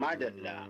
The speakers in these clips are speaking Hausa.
Madalla.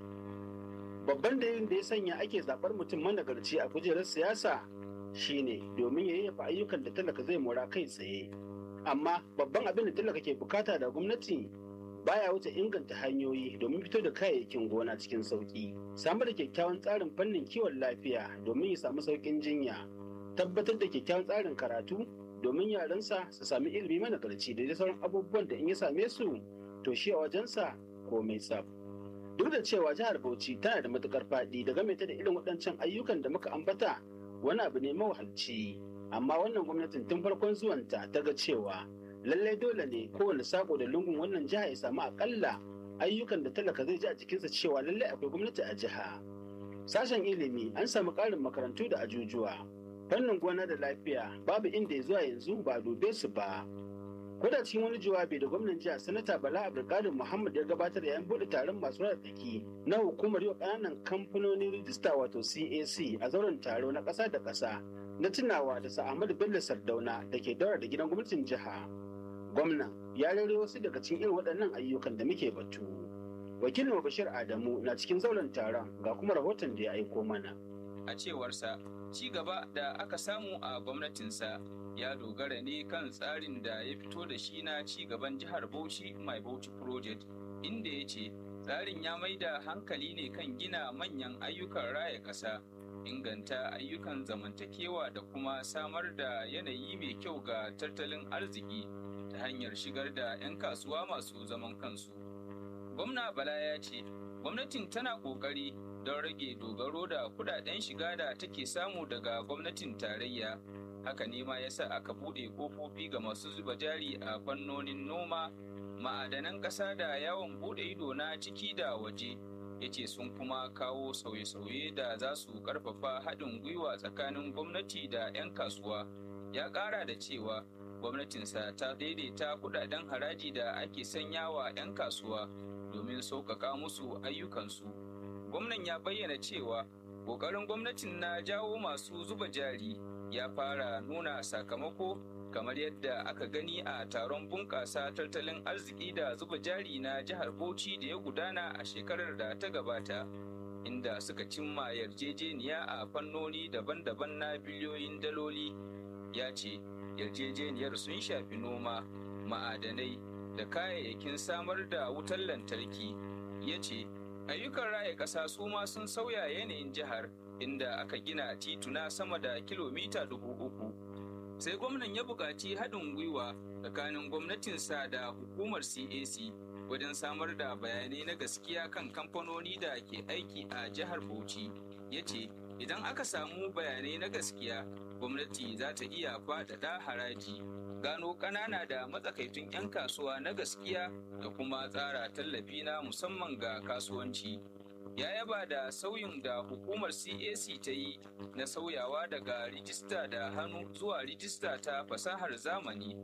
Babban dalilin da ya sanya ake zaɓar mutum managarci a kujerar siyasa shine domin ya yayyafa ayyukan da talaka zai mora kai tsaye. Amma babban abin da talaka ke bukata da gwamnati baya wuce inganta hanyoyi domin fito da kayayyakin gona cikin sauki samar da kyakkyawan tsarin fannin kiwon lafiya domin ya samu sauƙin jinya tabbatar da kyakkyawan tsarin karatu domin yaransa su sami ilimi managarci da dai sauran abubuwan da in ya same su to shi a wajensa komai tsaf duk da cewa jihar bauchi tana da matukar faɗi da game ta da irin waɗancan ayyukan da muka ambata wani abu ne mawahalci amma wannan gwamnatin tun farkon zuwanta ta ga cewa lallai dole ne kowane sako da lungun wannan jiha ya samu akalla ayyukan da talaka zai ji a jikinsa cewa lallai akwai gwamnati a jiha sashen ilimi an samu ƙarin makarantu da ajujuwa fannin gona da lafiya babu inda ya zuwa yanzu ba dube su ba ko da cikin wani jawabi da gwamnan jiha sanata bala abdulkadir muhammad ya gabatar yayin buɗe taron masu tsaki na hukumar yau ƙananan kamfanonin rijista wato cac a zauren taro na ƙasa da ƙasa na tunawa da sa'amadu bello sardauna da ke daura da gidan gwamnatin jiha gwamnan ya rere wasu daga cikin irin waɗannan ayyukan da muke batu wakilin bashir adamu na cikin zauren taron ga kuma rahoton da ya aiko mana a cewarsa ci gaba da aka samu a gwamnatinsa ya dogara ne kan tsarin da ya fito da shi na ci gaban jihar bauchi mai bauchi project inda ya ce tsarin ya mai da hankali ne kan gina manyan ayyukan raya ƙasa inganta ayyukan zamantakewa da kuma samar da yanayi mai kyau ga tattalin arziki ta hanyar shigar da 'yan kasuwa masu zaman kansu. Gwamna Bala ya ce, gwamnatin tana ƙoƙari don rage dogaro da kudaden shiga da take samu daga gwamnatin tarayya. Haka ne ma yasa aka buɗe ƙofofi ga masu zuba jari a fannonin noma, ma'adanan ƙasa da yawon buɗe ido na ciki da waje. ya ce sun kuma kawo sauye-sauye da za su ƙarfafa haɗin gwiwa tsakanin gwamnati da 'yan kasuwa. Ya ƙara da cewa gwamnatinsa ta daidaita kudaden haraji da ake sanya wa 'yan kasuwa domin sauƙaƙa musu ayyukansu. Gwamnan ya bayyana cewa ƙoƙarin gwamnatin na jawo masu zuba jari ya fara nuna sakamako kamar yadda aka gani a taron bunƙasa tattalin arziki da zuba jari na jihar Bauchi da ya gudana a shekarar da ta gabata. Inda suka cimma yarjejeniya a fannoni daban-daban na biliyoyin daloli ya ce yarjejeniyar sun shafi noma ma'adanai da kayayyakin samar da wutar lantarki ya ce ayyukan raya ƙasa su ma sun sauya yanayin jihar inda aka gina tituna sama da kilomita dubu uku sai gwamnan ya buƙaci haɗin gwiwa tsakanin gwamnatinsa da hukumar cac wajen samar da bayanai na gaskiya kan kamfanoni da ke aiki a jihar bauchi ya ce idan aka samu bayanai na gaskiya gwamnati za ta iya faɗaɗa haraji gano ƙanana da matsakaitun 'yan kasuwa na gaskiya da kuma tsara tallafi na musamman ga kasuwanci ya yaba da sauyin da hukumar cac ta yi na sauyawa daga rijista da hannu zuwa rijista ta fasahar zamani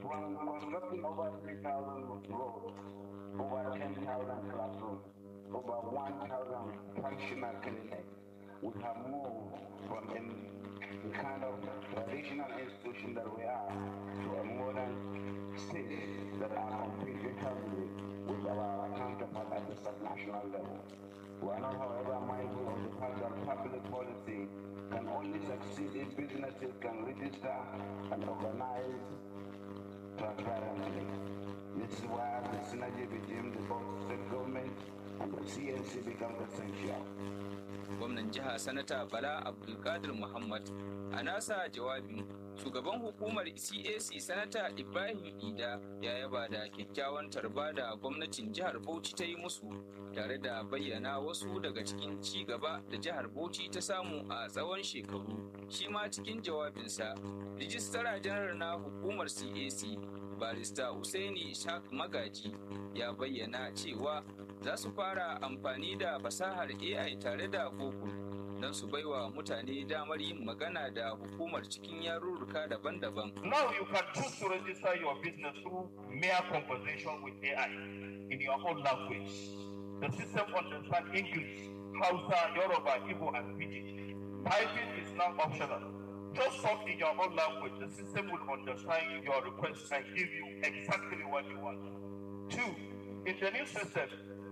over 10,000 classrooms, over 1,000 functional clinics. We have moved from the kind of traditional institution that we are to a modern state that are completely healthy with our counterpart at the subnational level. We are not, however, mindful of the fact that public policy can only succeed if businesses can register and organize transparently. This is why the synergy between the both state government and the CNC becomes essential. gwamnan jiha sanata bala abdulkadir muhammad a nasa jawabin shugaban hukumar cac sanata ibrahim ida ya yaba da kyakkyawan tarba da gwamnatin jihar bauchi ta yi musu tare da bayyana wasu daga cikin ci gaba da jihar bauchi ta samu a tsawon shekaru shi ma cikin jawabinsa rijistara janar na hukumar cac barista Usaini Ishaq Magaji ya bayyana cewa za su fara amfani da fasahar AI tare da Google don su baiwa mutane damar yin magana da hukumar cikin yarurruka daban-daban. Now you can choose to register your business through mere conversation with AI in your own language. The system understands English, Hausa, Yoruba, Igbo, and Pidgin. Typing is now optional. Just talk in your own language. The system will understand your request and give you exactly what you want. Two, in the new system,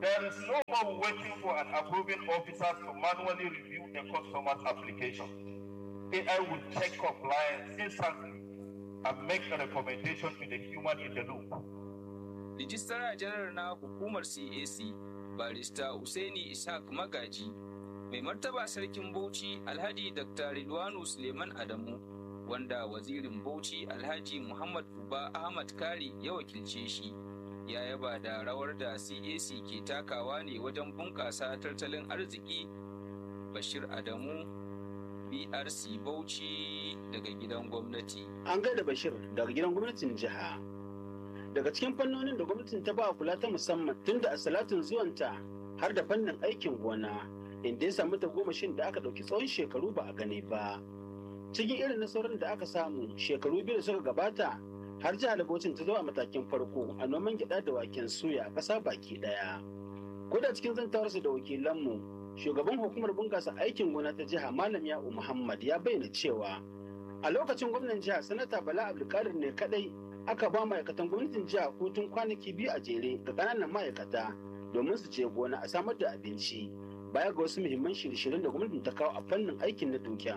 There is no more waiting for an approving officer to manually review a customer's application. AI will check compliance instantly and make a recommendation to the human in the loop. Rijistara janar na hukumar CAC, barista Usaini Ishaq Magaji, mai martaba sarkin Bauchi Alhaji Dr. Ridwanu Suleiman Adamu, wanda wazirin Bauchi Alhaji Muhammad Uba Ahmad Kari ya wakilce shi. Ya yaba da rawar da CAC ke takawa ne wajen bunƙasa tattalin arziki Bashir Adamu BRC Bauchi daga gidan gwamnati. An gaida Bashir daga gidan gwamnatin jiha. Daga cikin fannonin da gwamnatin ta ba kula ta musamman tun da a salatin zuwanta har da fannin aikin gona inda ya samu tagomashin da aka ɗauki tsawon shekaru ba a gani ba. Cikin irin nasarorin da aka samu shekaru biyu da suka gabata har jihar Bauchin ta zo a matakin farko a noman gyaɗa da waken suya a ƙasa baki ɗaya. Ko da cikin zantawarsa da wakilanmu shugaban hukumar bunƙasa aikin gona ta jiha malam ya'u muhammad ya bayyana cewa a lokacin gwamnan jiha sanata bala abdulkadir ne kadai aka ba ma'aikatan gwamnatin jiha hutun kwanaki biyu a jere ga ƙananan ma'aikata domin su je gona a samar da abinci baya ga wasu muhimman shirye-shiryen da gwamnatin ta kawo a fannin aikin na dukiya.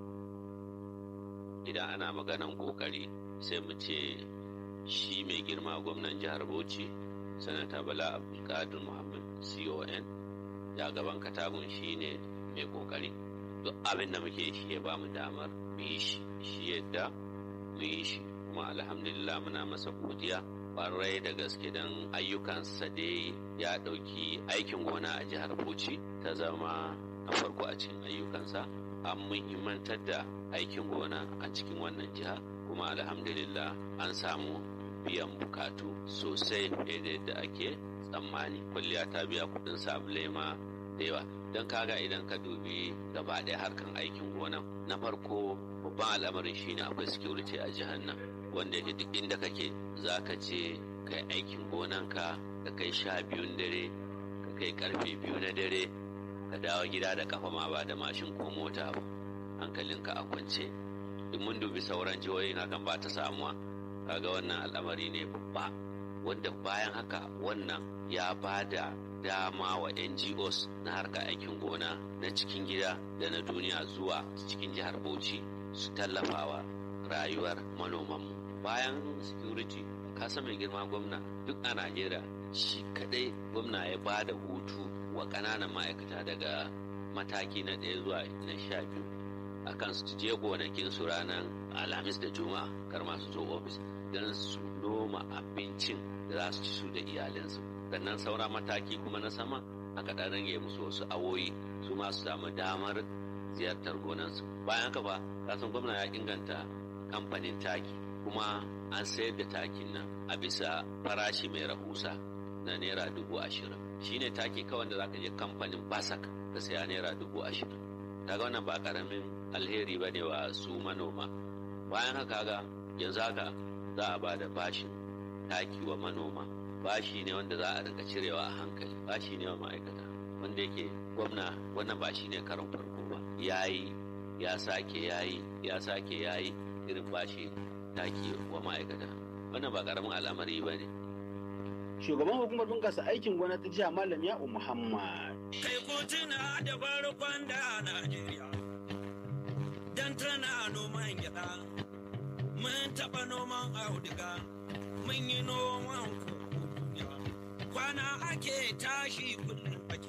idan ana maganan kokari sai mu ce shi mai girma gwamnan jihar bauchi sanata bala abdulkadir muhammad con ya gaban katagun shi ne mai kokari duk abin da muke shi ya bamu damar mu yi shi shi yadda mu yi shi kuma alhamdulillah muna masa godiya kwarai da gaske don ayyukansa dai ya ɗauki aikin gona a jihar bauchi ta zama na farko a cikin ayyukansa an muhimmantar da aikin gona a cikin wannan jiha kuma alhamdulillah an samu biyan bukatu sosai fiye da yadda ake tsammani kwalliya ta biya kudin sabulai ma da yawa don kaga idan ka dubi gaba ɗaya harkan aikin gona na farko babban al'amarin shine akwai security a jihar nan wanda yake duk inda kake za ka je kai aikin gonanka ka kai sha biyun dare ka kai karfe biyu na dare ka dawo gida da kafa ma ba da mashin ko mota ba hankalinka a kwance in mun dubi sauran jihohin hakan ba ta samuwa kaga wannan al'amari ne babba wanda bayan haka wannan ya ba da dama wa ngos na harka aikin gona na cikin gida da na duniya zuwa cikin jihar bauchi su tallafawa rayuwar manomanmu bayan security kasa mai girma gwamna duk a najeriya shi kadai gwamna ya ba da hutu wa ƙananan ma'aikata daga mataki na ɗaya zuwa na sha biyu a kan su je gonakin su ranar alhamis da juma'a kar masu zo ofis don su noma abincin da za su ci su da iyalinsu sannan saura mataki kuma na sama aka ɗan rage musu wasu awoyi su ma su samu damar ziyartar gonansu bayan haka ba kasan gwamna ya inganta kamfanin taki kuma an sayar da takin nan a bisa farashi mai rahusa na naira dubu ashirin shine taki kawai da zaka je kamfanin basak ka saya naira dubu ashirin kaga wannan ba karamin alheri ba ne wa su manoma bayan haka ga yanzu haka za a ba da bashin taki wa manoma bashi ne wanda za a rinka cirewa a hankali bashi ne wa ma'aikata wanda yake gwamna wannan ba shi ne karon farko ba yayi ya sake yayi ya sake yayi irin bashi taki wa ma'aikata wannan ba karamin al'amari ba ne Shugaban hukumar bunƙasa aikin gona ta jiha Malam Ya'u Muhammad. Kai kotuna da farkon da Najeriya, don tana noman gyaɗa, mun taɓa noman auduga, mun yi noman kwana ake tashi kullum.